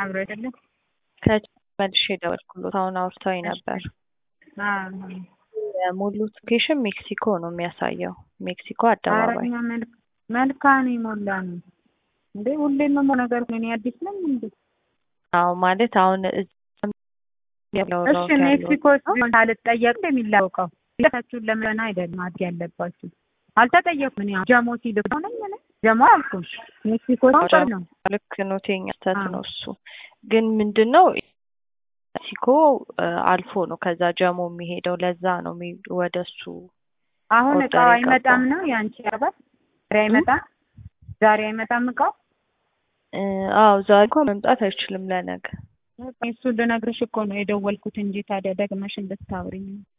አብሮ አይደለም ከመልሼ ደወልኩሎት። አሁን አውርተውኝ ነበር። የሞሉት ሎኬሽን ሜክሲኮ ነው የሚያሳየው። ሜክሲኮ አደባባይ አረኛ መልካን ይሞላ ነው እንዴ? ሁሌም ነው ነገር እኔ አዲስ ነኝ እንዴ? አዎ ማለት አሁን እሺ ሜክሲኮ ሲሆን አልጠየቅ እንደሚላውቀው ለታችሁን ለምን አይደለም አድ ያለባችሁ አልተጠየኩም። እኔ ጀሞ ሲልክ ነው ነኝ ጀሞ አልኩ ሜክሲኮ ነው ልክ ነው። ቴኛ ስተት ነው እሱ ግን ምንድን ነው ሜክሲኮ አልፎ ነው ከዛ ጀሞ የሚሄደው ለዛ ነው ወደ እሱ አሁን እቃው አይመጣም ነው የአንቺ አባት ዛሬ አይመጣም ዛሬ አይመጣም እቃው አዎ ዛሬ እኮ መምጣት አይችልም ለነገ እሱ ልነግርሽ እኮ ነው የደወልኩት እንጂ ታዲያ ደግመሽ እንድታወሪኝ ነው